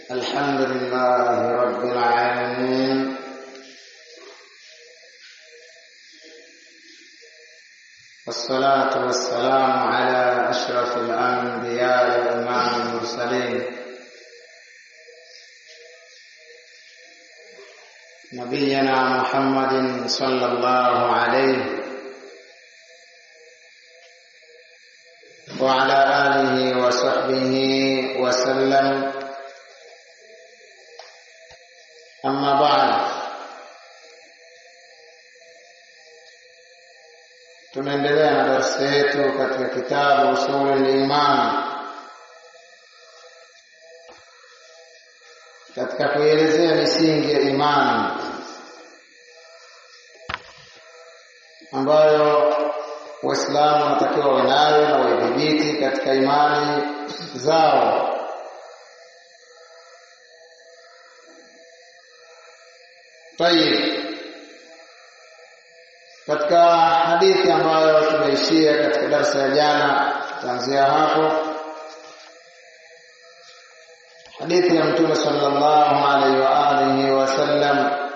الحمد لله رب العالمين والصلاة والسلام على أشرف الأنبياء وإمام المرسلين نبينا محمد صلى الله عليه وعلى آله وصحبه وسلم أما بعد tunaendelea na darasa yetu katika kitabu usulul iman katika kuelezea misingi ya imani ambayo waislamu wanatakiwa wawe nayo na waidhibiti katika imani zao tayib katika hadithi ambayo tumeishia katika darasa ya jana kuanzia hapo hadithi ya mtume sallallahu alaihi wa alihi wasallam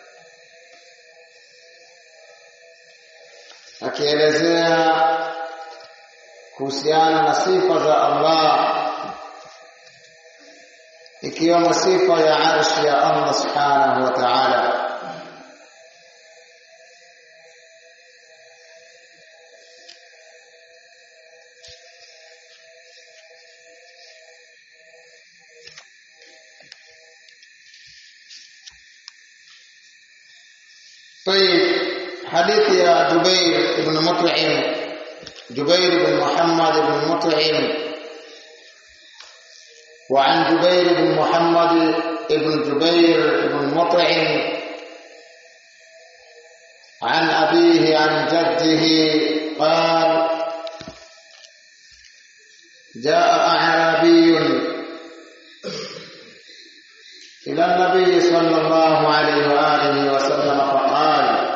akielezea kuhusiana na sifa za Allah ikiwemo sifa ya arshi ya Allah subhanahu wa ta'ala طيب حديث يا جبير بن مطعم جبير بن محمد بن مطعم وعن جبير بن محمد بن جبير بن مطعم عن أبيه عن جده قال جاء أعرابي إلى النبي صلى الله عليه وآله وسلم فقال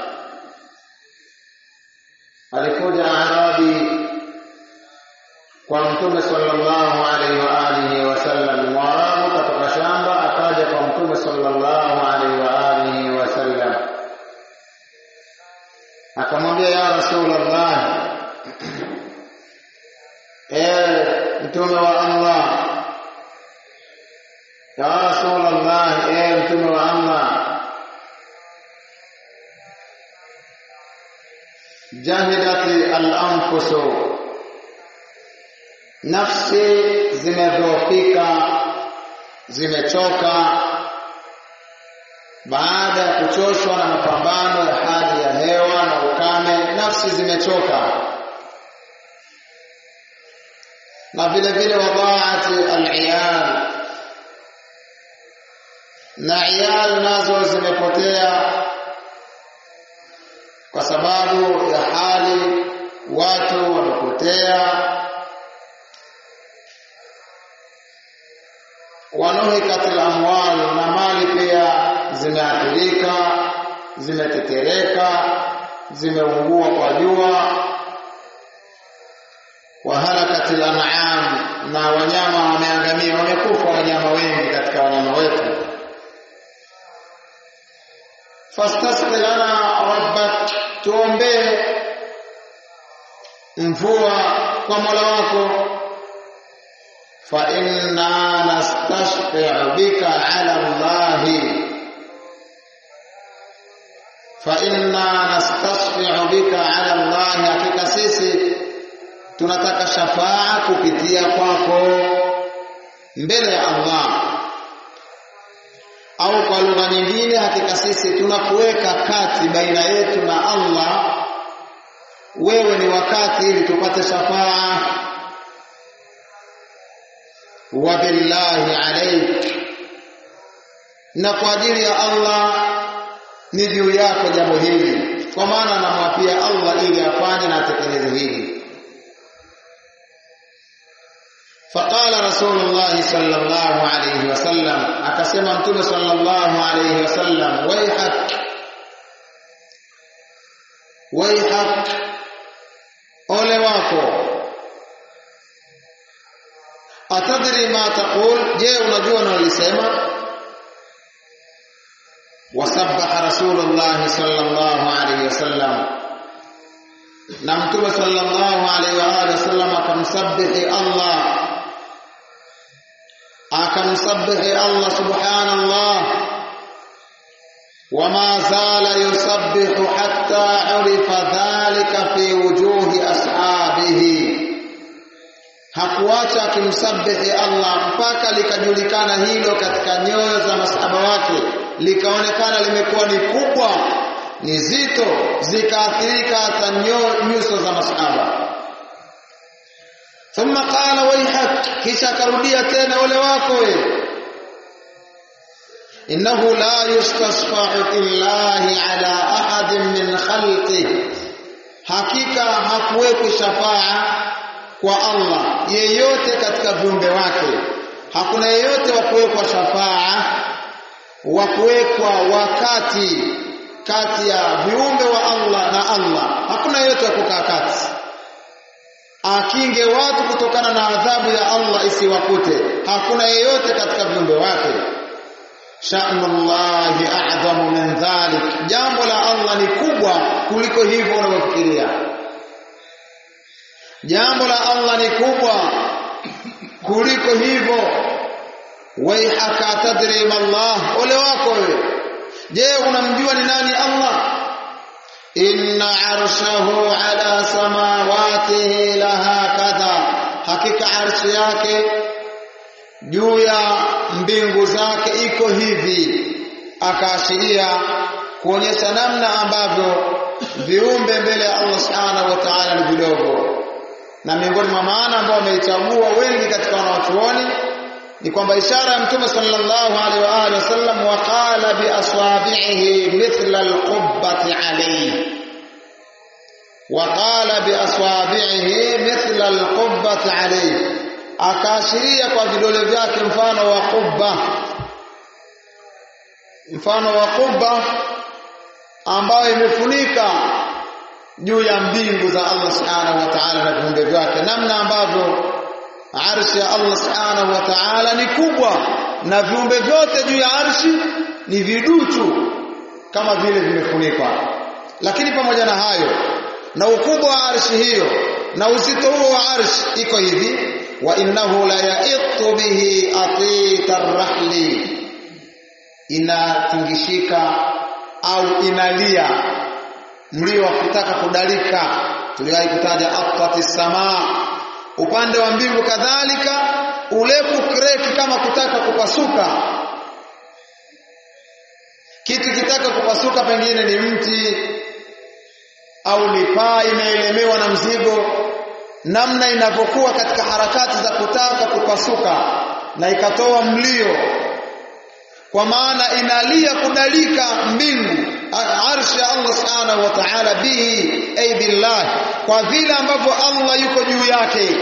alikuja arabi kwa mtume sallallahu alaihi wa alihi wasallam mwarabu kutoka shamba akaja kwa mtume sallallahu alaihi wa alihi wasallam akamwambia ya rasulullah ewe mtume wa allah ya rasulullah ewe mtume wa allah jahidati al-anfusu nafsi zimedhoofika zimechoka baada ya kuchoshwa na mapambano ya hali ya hewa na ukame nafsi zimechoka na vile vile wadhaati al-iyal na iyal nazo zimepotea kwa sababu ya hali watu wamepotea wanuhikat amwal na mali pia zimeathirika zimetetereka zimeungua kwa jua wahalakat an'am na wanyama wameangamia wamekufa wanyama wengi katika wanyama wetu fastasqi lana rabbak tuombee mvua kwa Mola wako fa inna nastashfi'u bika 'ala Allah fa inna nastashfi'u bika 'ala Allah hakika sisi tunataka shafaa kupitia kwako mbele ya Allah au kwa lugha nyingine hakika sisi tunakuweka kati baina yetu na Allah wewe ni wakati ili tupate shafaa wa billahi alaik na kwa ajili ya Allah ni juu yako jambo hili kwa maana namwapia Allah ili afanye na atekeleze hili فقال رسول الله صلى الله عليه وسلم akasema mtume sallallahu alayhi wasallam waihak waihak ole wako atadri atadri ma taqul je unajua unalisema wasabbaha rasulullah sallallahu alayhi wasallam na mtume sallallahu alayhi wa alihi wasallam akamsabihi Allah akamsabihi Allah subhanallah وما زال يسبح حتى عرف ذلك في وجوه أصحابه hakuacha akimsabihi Allah mpaka likajulikana hilo katika nyoyo za masahaba wake likaonekana limekuwa ni kubwa ni zito zikaathirika hata nyuso za masahaba thumma qala wayhak kisha akarudia tena ole wako wewe إنه لا يستشفع في الله على أحد من خلقه hakika hakuwekwi shafaa kwa Allah yeyote katika viumbe wake hakuna yeyote wa kuwekwa shafaa wa kuwekwa wakati kati ya viumbe wa Allah na Allah hakuna yeyote wa kukaa kati akinge watu kutokana na adhabu ya Allah isiwakute hakuna yeyote katika viumbe wake sha'nullahi a'zamu min dhalik jambo la Allah ni kubwa kuliko hivyo unavyofikiria jambo la Allah ni kubwa kuliko hivyo waihaka tadri ma Allah ole wako wewe je unamjua ni nani Allah inna arshahu ala samawatihi laha kadha hakika arshi yake juu ya mbingu zake iko hivi akaashiria kuonyesha namna ambavyo viumbe mbele ya Allah subhanahu wa ta'ala ni vidogo na miongoni mwa maana ambao wameichagua wengi katika wanawachuoni ni kwamba ishara ya mtume sallallahu alaihi wa alihi wasallam waqala bi aswabihi mithla alqubbati alayhi waqala bi aswabihi mithla alqubbati alayhi akaashiria kwa vidole vyake mfano wa kubba mfano wa kubba ambayo imefunika juu ya mbingu za Allah subhanahu wa ta'ala na viumbe vyake namna ambavyo arshi ya Allah subhanahu wa ta'ala ni kubwa na viumbe vyote juu ya arshi ni viduchu kama vile vimefunikwa lakini pamoja na hayo na ukubwa wa arshi hiyo na uzito huo wa arshi iko hivi wa innahu la yaitu bihi atita rahli inatingishika au inalia mlio wa kutaka kudalika tuliwahi kutaja atati samaa upande wa mbingu kadhalika ule kukreki kama kutaka kupasuka kitu kitaka kupasuka pengine ni mti au ni paa imeelemewa na mzigo namna inavyokuwa katika harakati za kutaka kupasuka na ikatoa mlio kwa maana inalia kudalika mbingu arshi ya Allah subhanahu wa ta'ala bihi ay billah kwa vile ambavyo Allah yuko juu yake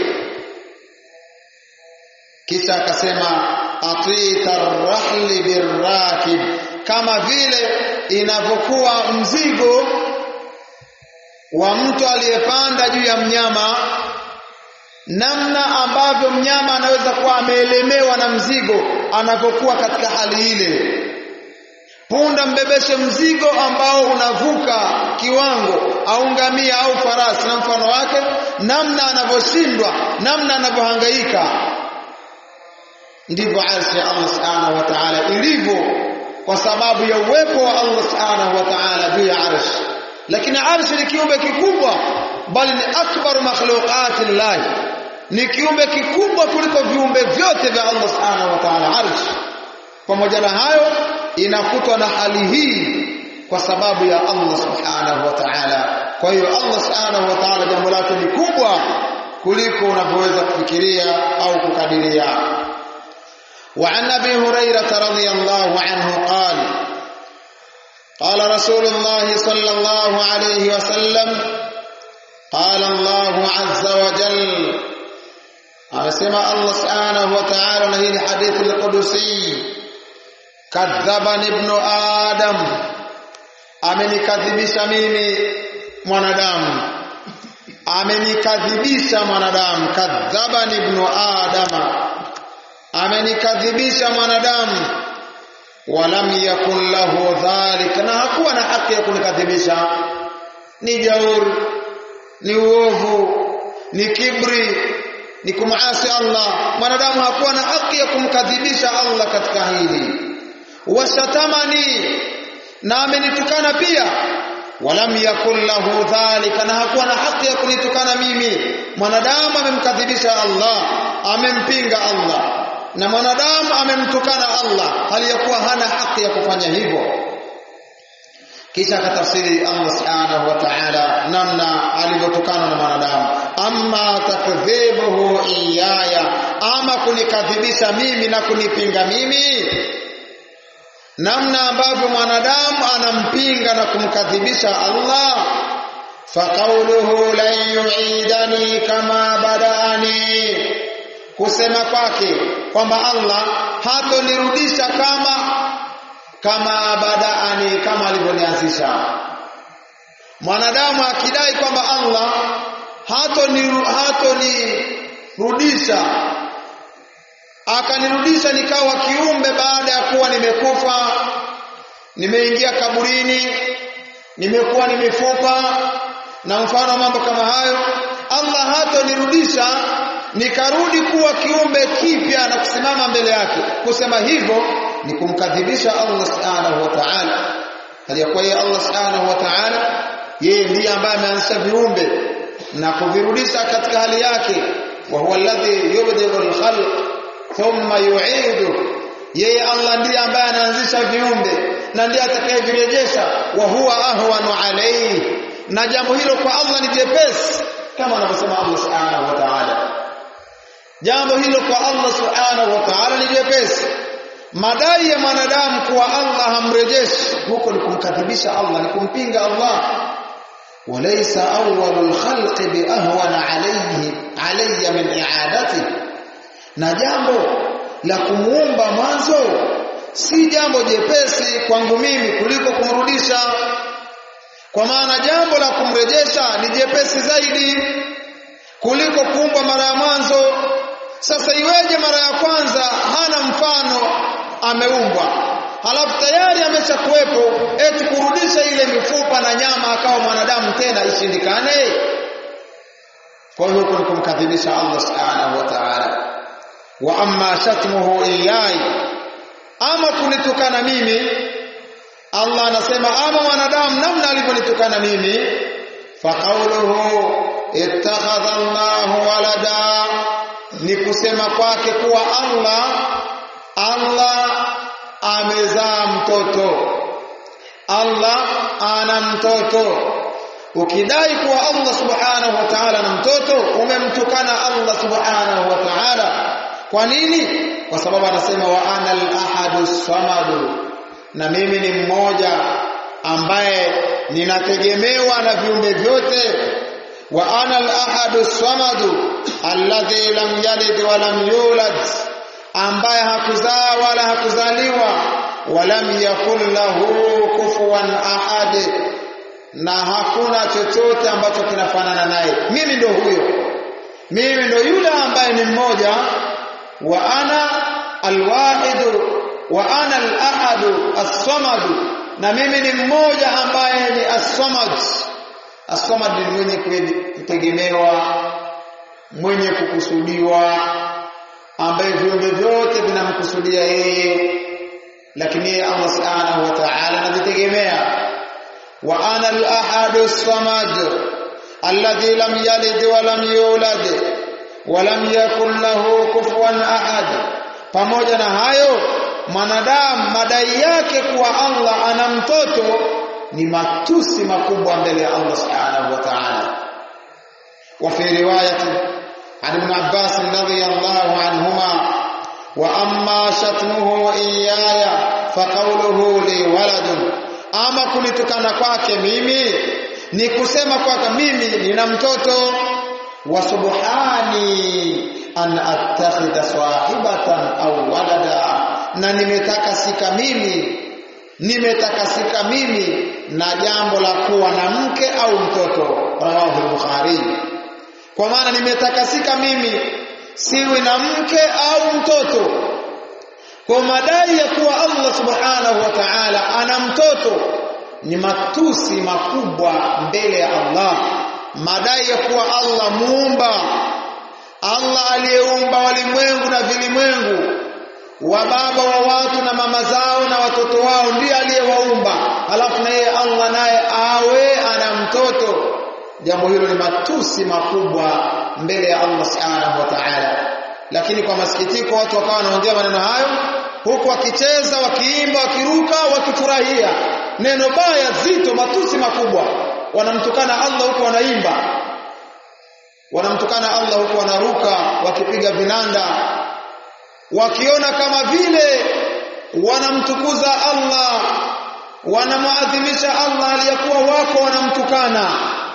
kisha akasema atita rahli birrakib kama vile inavyokuwa mzigo wa mtu aliyepanda juu ya mnyama namna ambavyo mnyama anaweza kuwa ameelemewa na mzigo anapokuwa katika hali ile punda mbebeshe mzigo ambao unavuka kiwango au ngamia au farasi na mfano wake namna anavyoshindwa namna anavyohangaika ndivyo arshi ya Allah subhanahu wa ta'ala ilivyo kwa sababu ya uwepo wa Allah subhanahu wa ta'ala juu ya arshi lakini arshi ni kiumbe kikubwa bali ni akbar makhluqati llahi ni kiumbe kikubwa kuliko viumbe vyote vya Allah subhanahu wa ta'ala arshi pamoja na hayo inakutwa na hali hii kwa sababu ya Allah subhanahu wa ta'ala kwa hiyo Allah subhanahu wa ta'ala jambo lake ni kubwa kuliko unavyoweza kufikiria au kukadiria وعن ابي هريره رضي الله عنه قال قال رسول الله صلى الله عليه وسلم قال الله عز وجل anasema Allah subhanahu wa ta'ala na hii ni hadithi al-Qudusi kadhabani ibnu adam amenikadhibisha mimi mwanadamu amenikadhibisha mwanadamu kadhabani ibnu adama amenikadhibisha mwanadamu walam yakun lahu dhalik na hakuwa na haki ya kunikadhibisha ni jaur ni uovu ni kibri ni kumaasi Allah mwanadamu hakuwa na haki ya kumkadhibisha Allah katika hili washatamani na amenitukana pia walam yakun lahu dhalika na hakuwa na haki ya kunitukana mimi mwanadamu amemkadhibisha Allah amempinga Allah na mwanadamu amemtukana Allah hali ya kuwa hana haki ya kufanya hivyo kisha akatafsiri Allah subhanahu wa ta'ala namna alivyotokana na mwanadamu amma takdhibuhu iyaya ama kunikadhibisha mimi na kunipinga mimi namna ambavyo mwanadamu anampinga na kumkadhibisha Allah faqauluhu lan yu'idani kama badaani kusema kwake kwamba Allah hatonirudisha kama kama badaani kama alivyonianzisha mwanadamu akidai kwamba Allah hatonirudisha akanirudisha nikawa kiumbe baada ya kuwa nimekufa nimeingia kaburini nimekuwa ni mifupa na mfano mambo kama hayo Allah hatonirudisha nikarudi kuwa kiumbe kipya na kusimama mbele yake kusema hivyo ni kumkadhibisha Allah subhanahu wa ta'ala haliyakuwa yeye Allah subhanahu wa ta'ala yeye ndiye ambaye ameanzisha viumbe na kuvirudisha katika hali yake wa huwa alladhi yubdilu al-khalq thumma yu'idu yeye Allah ndiye ambaye anaanzisha viumbe na ndiye atakayevirejesha wa huwa ahwanu alayhi na jambo hilo kwa Allah ni jepesi kama anavyosema Allah subhanahu wa ta'ala jambo hilo kwa Allah subhanahu wa ta'ala ni jepesi madai ya mwanadamu kuwa Allah hamrejeshi huko ni kumkadhibisha Allah ni kumpinga Allah walaysa awwalul khalqi bi ahwana alayhi alayya min i'adatihi na jambo la kumuumba mwanzo si jambo jepesi kwangu mimi kuliko kumrudisha kwa maana jambo la kumrejesha ni jepesi zaidi kuliko kuumba mara ya mwanzo sasa iweje mara ya kwanza hana mfano ameumbwa halafu tayari ameshakuwepo eti kurudisha ile mifupa na nyama akawa mwanadamu tena ishindikane kwa hiyo huko ni kumkadhibisha Allah subhanahu wa ta'ala wa amma shatmuhu iyai ama kunitukana mimi Allah anasema ama wanadamu namna alivyonitukana mimi fa qawluhu ittakhadha Allahu walada ni kusema kwake kuwa Allah Allah amezaa mtoto Allah ana mtoto ukidai kuwa Allah subhanahu wa ta'ala na mtoto umemtukana Allah subhanahu wa ta'ala kwa nini kwa sababu anasema wa ana al-ahadu samadu na mimi ni mmoja ambaye ninategemewa na viumbe vyote wa ana al-ahadu samadu alladhi lam yalid wa lam yulad ambaye hakuzaa wala hakuzaliwa walam yakul lahu kufuwan ahad na hakuna chochote ambacho kinafanana naye mimi ndo huyo mimi ndo yule ambaye ni mmoja wa ana alwahid wa ana alahad as-samad na mimi ni mmoja ambaye ni as-samad as-samad ni mwenye kutegemewa mwenye kukusudiwa ambaye viumbe vyote vinamkusudia yeye lakini yeye Allah subhanahu wa ta'ala anajitegemea wa ana al-ahad as-samad alladhi lam yalid wa lam yulad wa lam yakul lahu kufuwan ahad pamoja na hayo mwanadamu madai yake kuwa Allah ana mtoto ni matusi makubwa mbele ya Allah subhanahu wa ta'ala wa fi riwayati عن ابن عباس رضي الله عنهما واما شتمه اياي فقوله لي ولد ama kunitukana kwake mimi ni kusema kwake mimi nina mtoto wa subhani an attakhidha sahibatan au walada na nimetakasika mimi nimetakasika mimi na jambo la kuwa na mke au mtoto rawahu al-bukhari kwa maana nimetakasika mimi siwi na mke au mtoto kwa madai ya kuwa Allah subhanahu wa ta'ala ana mtoto ni matusi makubwa mbele ya Allah madai ya kuwa Allah muumba Allah aliyeumba walimwengu na vilimwengu wa baba wa watu na mama zao na watoto wao ndiye aliyewaumba alafu na yeye Allah naye awe ana mtoto jambo hilo ni matusi makubwa mbele ya Allah subhanahu wa ta'ala lakini kwa masikitiko watu wakawa wanaongea maneno hayo huku wakicheza wakiimba wakiruka wakifurahia neno baya zito matusi makubwa wanamtukana Allah huku wanaimba wanamtukana Allah huku wanaruka wakipiga vinanda wakiona kama vile wanamtukuza Allah wanamuadhimisha Allah aliyekuwa wako wanamtukana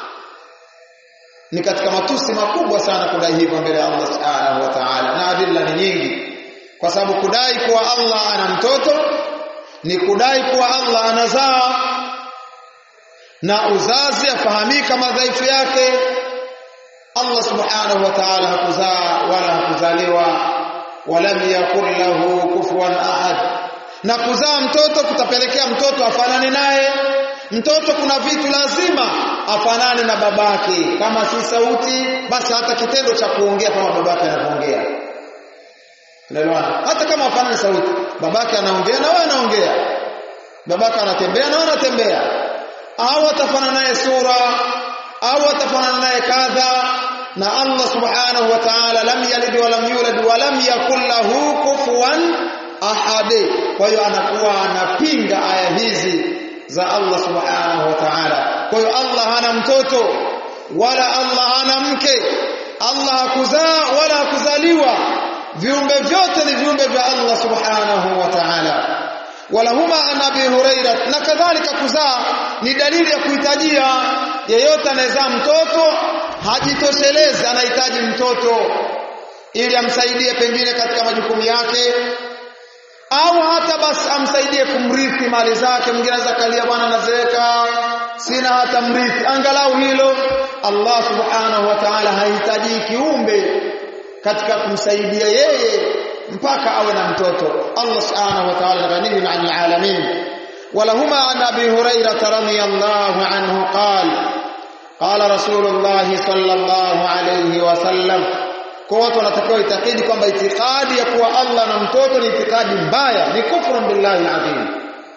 ni katika matusi makubwa sana kudai hivyo mbele ya Allah subhanahu wa ta'ala na adilla ni nyingi kwa sababu kudai kuwa Allah ana mtoto ni kudai kuwa Allah anazaa na uzazi afahamika madhaifu yake Allah subhanahu wa ta'ala hakuzaa wala hakuzaliwa walam yakul lahu kufuwan ahad na kuzaa mtoto kutapelekea mtoto afanane naye mtoto kuna vitu lazima afanane na babake kama si sauti basi hata kitendo cha kuongea kama babake anavyoongea unaelewana hata kama afanane sauti babake anaongea na wewe anaongea babake anatembea na wewe unatembea au atafanana naye sura au atafanana naye kadha na Allah subhanahu wa ta'ala lam yalid wa lam yulad wa lam yakul lahu kufuwan ahad kwa hiyo anakuwa anapinga aya hizi za Allah subhanahu wa ta'ala kwa hiyo Allah hana mtoto wala Allah hana mke Allah hakuzaa wala hakuzaliwa viumbe vyote ni viumbe vya Allah subhanahu wa ta'ala walahuma an abi huraira na kadhalika kuzaa ni dalili ya kuhitajia yeyote anayezaa mtoto hajitoshelezi anahitaji mtoto ili amsaidie pengine katika majukumu yake au hata basi amsaidie kumrithi mali zake mwingine anaweza kalia bwana nazeeka sina hata mrithi angalau hilo Allah subhanahu wa ta'ala hahitaji kiumbe katika kumsaidia yeye mpaka awe na mtoto Allah subhanahu wa ta'ala ghaniyun 'anil 'alamin ولهما عن ابي هريره رضي الله عنه قال قال رسول الله صلى الله عليه وسلم kwa watu wanatakiwa itakidi kwamba itikadi ya kuwa Allah na mtoto ni itikadi mbaya ni kufru billahi adhim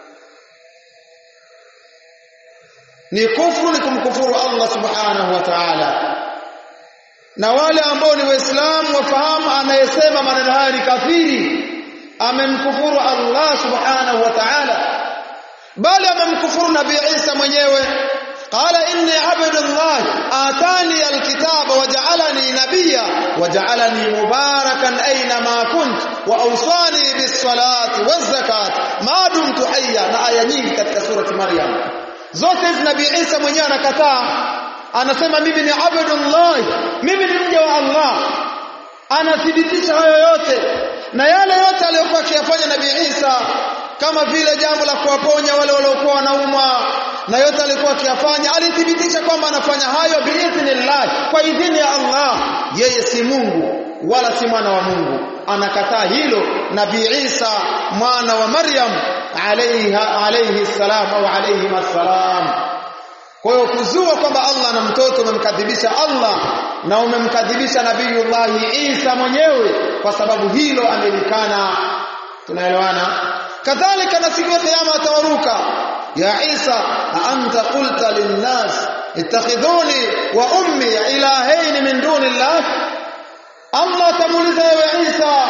ni kufru ni kumkufuru Allah subhanahu wa ta'ala na wale ambao ni waislamu wafahamu anayesema maneno haya ni kafiri amemkufuru Allah subhanahu wa ta'ala bali amemkufuru nabii Isa mwenyewe قال إني عبد الله آتاني الكتاب وجعلني نبيا وجعلني مباركا أينما كنت وأوصاني بالصلاة والزكاة ما دمت حيا na aya nyingi katika surati Maryam zote hizi nabii Isa mwenyewe anakataa anasema mimi ni abdullah mimi ni mja wa Allah anathibitisha hayo yote na yale yote aliyokuwa akiyafanya nabii Isa kama vile jambo la kuwaponya wale waliokuwa wanaumwa na yote alikuwa akiyafanya alithibitisha kwamba anafanya hayo biidhnillah kwa idhini ya Allah yeye si Mungu wala si mwana wa Mungu anakataa hilo nabii Isa mwana wa Maryam alayha alayhi salam au alayhi salam kwa hiyo kuzua kwamba Allah ana mtoto umemkadhibisha Allah na umemkadhibisha nabiiullah Isa mwenyewe kwa sababu hilo amelikana tunaelewana kadhalika na siku ya kiyama atawaruka ya Isa anta qulta linnas ittakhidhuni wa ummi ilahayn min duni Allah Allah tamuliza wewe Isa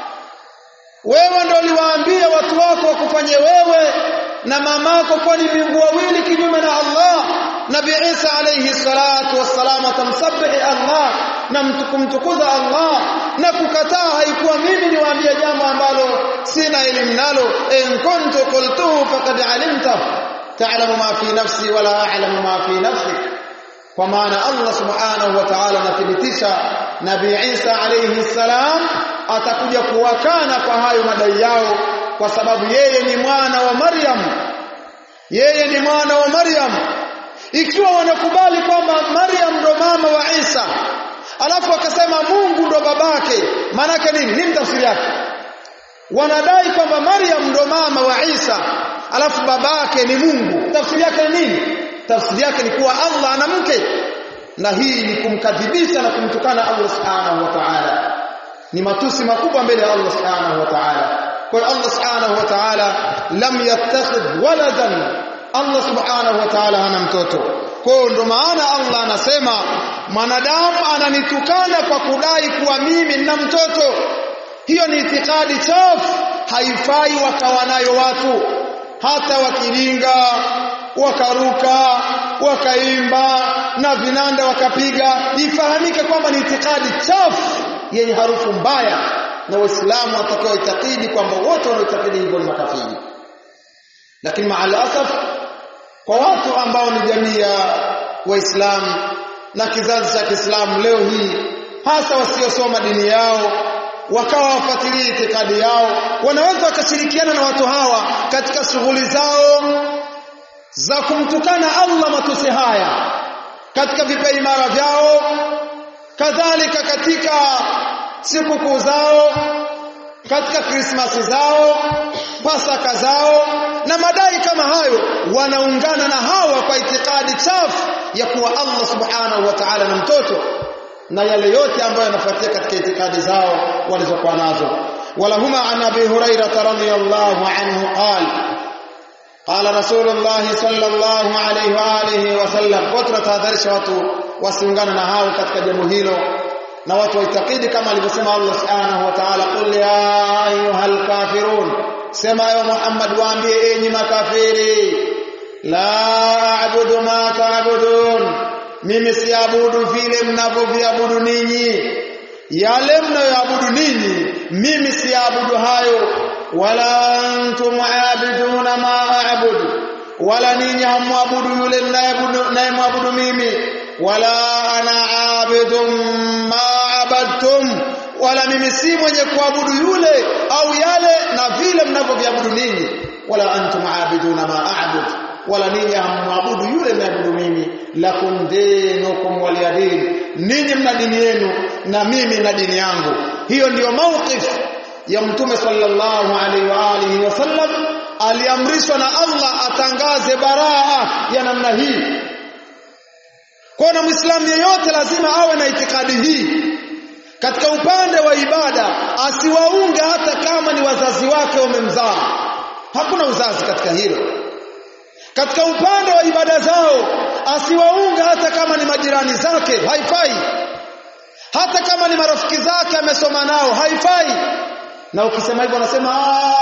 wewe ndio uliwaambia watu wako wakufanye wewe na mamako kwa ni miungu wawili kinyume na Allah Nabii Isa alayhi salatu wassalam atamsabihi Allah na mtukumtukuza Allah na kukataa haikuwa mimi niwaambie jambo ambalo sina elimu nalo in kuntu qultuhu faqad alimta ta'lamu ma fi nafsi wala a'lamu ma fi nafsik kwa maana Allah subhanahu wa ta'ala anathibitisha Nabii Isa alayhi salam atakuja kuwakana kwa hayo madai yao kwa sababu yeye ni mwana wa Maryam yeye ni mwana wa Maryam ikiwa wanakubali kwamba Maryam ndo mama wa Isa alafu akasema Mungu ndo babake maana nini nini tafsiri yake wanadai kwamba Maryam ndo mama wa Isa alafu babake ni Mungu tafsiri yake ni nini tafsiri yake ni kuwa Allah ana mke na hii ni kumkadhibisha na kumtukana Allah subhanahu wa ta'ala ni matusi makubwa mbele ya Allah subhanahu wa ta'ala kwa hiyo Allah subhanahu wa ta'ala lam yattakhidh waladan Allah subhanahu wa ta'ala hana mtoto kwa hiyo ndo maana Allah anasema mwanadamu ananitukana kwa kudai kuwa mimi nina mtoto hiyo ni itikadi chafu haifai wakawa nayo watu hata wakilinga wakaruka wakaimba na vinanda wakapiga ifahamike kwamba ni itikadi chafu yenye harufu mbaya na waislamu watakao itakidi kwamba wote wanaoitakidi hivyo ni makafiri lakini maalasaf kwa watu ambao ni jamii ya waislamu na kizazi cha Kiislamu leo hii hasa wasiosoma dini yao wakawa wafuatilia itikadi yao wanaweza wakashirikiana na watu hawa katika shughuli zao za kumtukana Allah matusi haya katika vipaimara vyao kadhalika katika sikukuu zao katika krismasi zao pasaka zao na madai kama hayo wanaungana na hawa kwa itikadi chafu ya kuwa Allah subhanahu wa ta'ala na mtoto na yale yote ambayo yanafuatia katika itikadi zao walizokuwa nazo walahuma an abi hurairah radhiyallahu anhu qala قال رسول الله صلى الله عليه واله وسلم watu watahadharisha watu wasiungane na hao katika jambo hilo na watu waitakidi kama alivyosema Allah subhanahu wa ta'ala qul ya ayyuhal kafirun sema ya Muhammad waambie enyi makafiri la a'budu ma ta'budun mimi siabudu vile mnavyoviabudu ninyi yale mnayoabudu ninyi mimi siabudu hayo wala antum aabiduna ma a'budu wala ninyi hamwabudu yule ninayemwabudu mimi wala ana aabidun ma abadtum wala mimi si mwenye kuabudu yule au yale na vile mnavyoviabudu ninyi wala antum aabiduna ma a'budu wala ninyi hamwabudu yule mnayeabudu mimi lakum dinukum waliyadin ninyi mna dini yenu na mimi na dini yangu hiyo ndiyo mawqif ya mtume sallallahu alaihi wa alihi wasallam aliamrishwa na Allah atangaze baraa ya namna hii kwa na muislamu yeyote lazima awe na itikadi hii katika upande wa ibada asiwaunge hata kama ni wazazi wake wamemzaa hakuna uzazi katika hilo katika upande wa ibada zao asiwaunga hata kama ni majirani zake haifai hata kama ni marafiki zake amesoma nao haifai na ukisema hivyo wanasema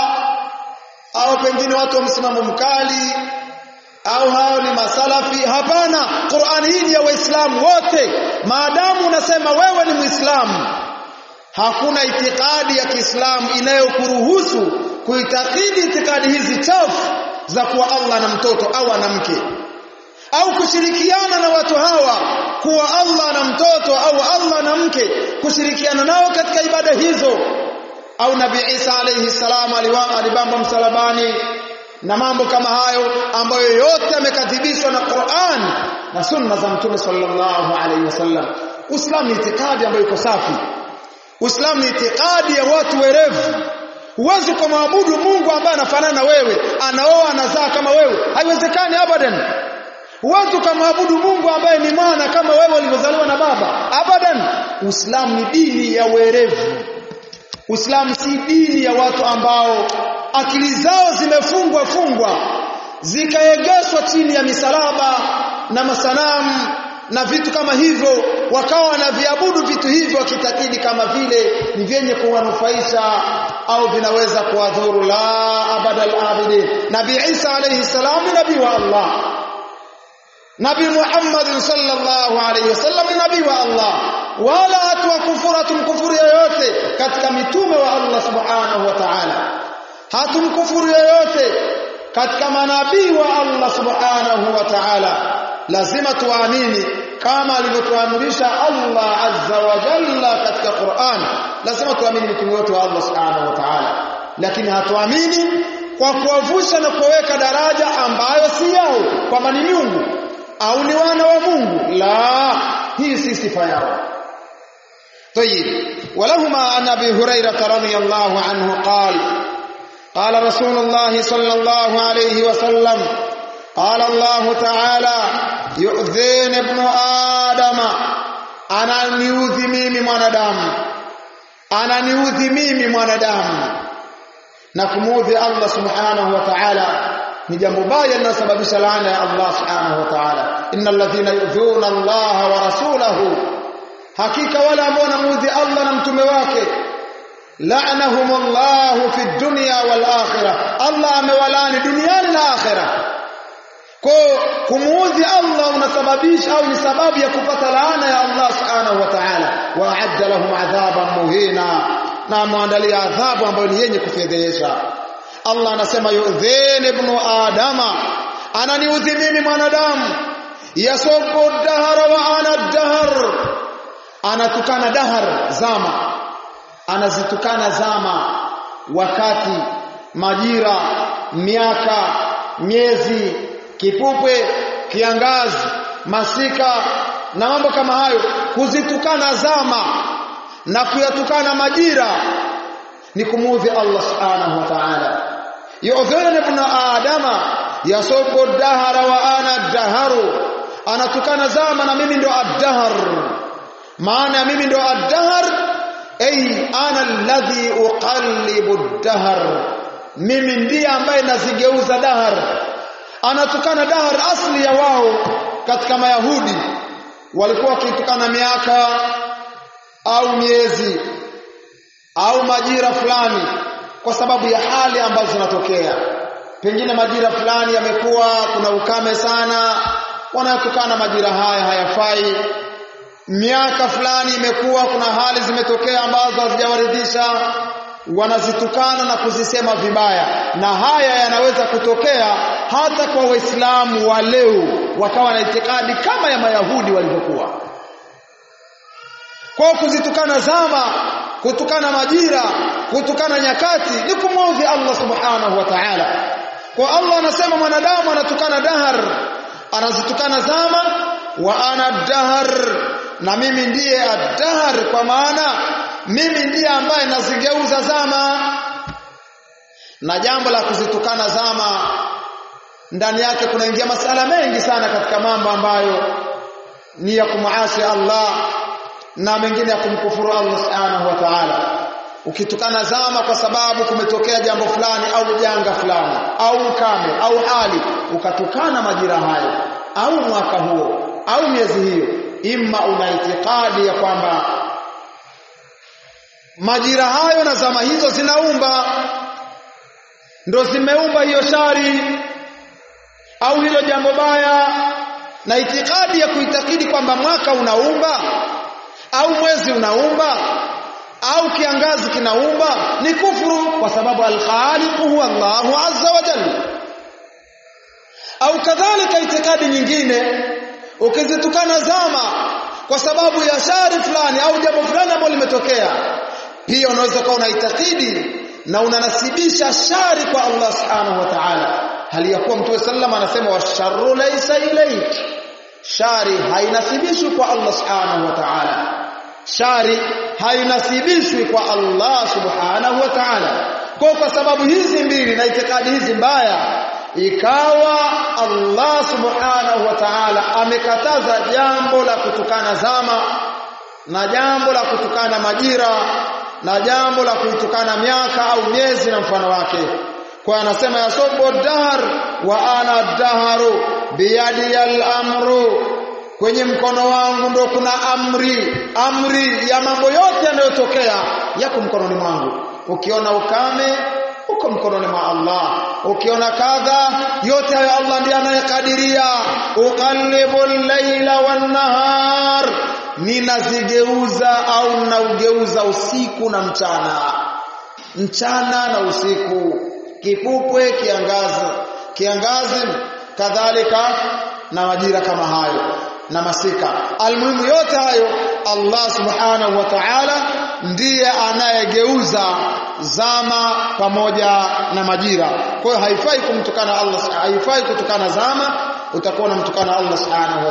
au pengine watu wa msimamo mkali au hao ni masalafi hapana Qur'ani hii ni ya waislamu wote maadamu unasema wewe ni muislamu hakuna itikadi ya Kiislamu inayokuruhusu kuitakidi itikadi hizi chafu za kuwa Allah na mtoto au ana mke au kushirikiana na watu hawa kuwa Allah na mtoto au Allah na mke kushirikiana nao katika ibada hizo au Nabii Isa alayhi salam alibamba msalabani na mambo kama hayo ambayo yote yamekadhibishwa na Qur'an na sunna za Mtume sallallahu alayhi wasallam Uislamu ni itikadi ambayo iko safi Uislamu ni itikadi ya watu werevu huwezi kumwabudu Mungu ambaye anafanana na wewe anaoa anazaa kama wewe haiwezekani abadan huwezi kumwabudu Mungu ambaye ni mwana kama wewe ulivyozaliwa na baba abadan Uislamu ni dini ya werevu Uislamu si dini ya watu ambao akili zao zimefungwa fungwa zikaegeshwa chini ya misalaba na masanamu na vitu kama hivyo wakawa wanaviabudu vitu hivyo wakitakidi kama vile ni vyenye kuwanufaisha au vinaweza kuwadhuru la abadal abidin nabii Isa alayhi salam ni nabii wa Allah nabii Muhammad sallallahu alayhi wasallam ni nabii wa Allah wala watu wa kufuru hatumkufuru yoyote katika mitume wa Allah subhanahu wa ta'ala hatumkufuru yoyote katika manabii wa Allah subhanahu wa ta'ala lazima tuamini kama alivyotuamrisha Allah azza wa jalla katika Qur'an lazima tuamini mitume wote wa Allah subhanahu wa ta'ala lakini hatuamini kwa kuwavusha na kuweka daraja ambayo si yao kwamba ni miungu au ni wana wa Mungu la hii si sifa yao طيب ولهما عن ابي هريره رضي الله عنه قال قال رسول الله صلى الله عليه وسلم قال الله تعالى يؤذين ابن آدم ananiudhi mimi mwanadamu ananiudhi mimi mwanadamu na kumuudhi Allah subhanahu wa ta'ala ni jambo baya linalosababisha laana ya Allah subhanahu wa ta'ala innal ladhina yu'dhuna Allah wa rasulahu hakika wale ambao wanamuudhi Allah na mtume wake la'anahumullahu fi dunya wal akhirah Allah amewalani duniani na akhirah kwa kumuudhi Allah unasababisha au ni sababu ya kupata laana ya Allah subhanahu wa ta'ala wa a'adda lahum adhaban muhina na ameandalia adhabu ambayo ni yenye kufedhesha Allah anasema yu'dhin ibnu adama ananiudhi mimi mwanadamu yasubbu dahara wa ana dahar anatukana dahar zama anazitukana zama wakati majira miaka miezi kipupwe kiangazi masika na mambo kama hayo kuzitukana zama na kuyatukana majira ni kumuudhi Allah subhanahu wa ta'ala yu'dhina ibn adama yasubbu dahara wa ana daharu anatukana zama na mimi ndo ad-dahr maana mimi ndo ad-dahr ay ana alladhi uqallibu ad-dahr mimi ndiye ambaye nazigeuza dahar anatukana dahar asli ya wao katika mayahudi walikuwa wakitukana miaka au miezi au majira fulani kwa sababu ya hali ambazo zinatokea pengine majira fulani yamekuwa kuna ukame sana wanayotukana majira haya hayafai miaka fulani imekuwa kuna hali zimetokea ambazo hazijawaridhisha wanazitukana na kuzisema vibaya na haya yanaweza kutokea hata kwa waislamu wa leo wakawa na itikadi kama ya mayahudi walivyokuwa kwa kuzitukana zama kutukana majira kutukana nyakati ni kumwudhi Allah subhanahu wa ta'ala kwa Allah anasema mwanadamu anatukana dahar anazitukana zama wa ana dahar na mimi ndiye ad-dahr kwa maana mimi ndiye ambaye nazigeuza zama na jambo la kuzitukana zama ndani yake kunaingia masala mengi sana katika mambo ambayo ni ya kumuasi Allah na mengine ya kumkufuru Allah subhanahu wa ta'ala ukitukana zama kwa sababu kumetokea jambo fulani au janga fulani au ukame au hali ukatukana majira hayo au mwaka huo au miezi hiyo imma una itikadi ya kwamba majira hayo na zama hizo zinaumba ndo zimeumba hiyo shari au hilo jambo baya na itikadi ya kuitakidi kwamba mwaka unaumba au mwezi unaumba au kiangazi kinaumba ni kufuru kwa sababu al-khaliq huwa Allahu azza wa jalla au kadhalika itikadi nyingine ukizitukana zama kwa sababu ya shari fulani au jambo fulani ambalo limetokea pia unaweza kuwa unaitakidi na unanasibisha shari kwa Allah subhanahu wa ta'ala hali ya kuwa mtume sallam anasema washarru laysa ilayk shari hainasibishwi kwa Allah subhanahu wa ta'ala shari hainasibishwi kwa Allah subhanahu wa ta'ala kwa kwa sababu hizi mbili na itikadi hizi mbaya ikawa Allah subhanahu wa ta'ala amekataza jambo la kutukana zama na jambo la kutukana majira na jambo la kuitukana miaka au miezi na mfano wake kwa anasema yasobo dahr wa ana daharu biyadi al-amru kwenye mkono wangu ndo kuna amri amri ya mambo yote yanayotokea yako mkononi mwangu ukiona ukame uko mkononi mwa Allah ukiona kadha yote hayo Allah ndiye anayekadiria uqallibu al-laila wan-nahar ninazigeuza au ninaugeuza usiku na mchana mchana na usiku kipupwe kiangazi kiangazi kadhalika na majira kama hayo na masika almuhimu yote hayo Allah subhanahu wa ta'ala ndiye anayegeuza zama pamoja na majira kwa hiyo haifai kumtukana Allah haifai kutukana zama utakuwa unamtukana Allah subhanahu wa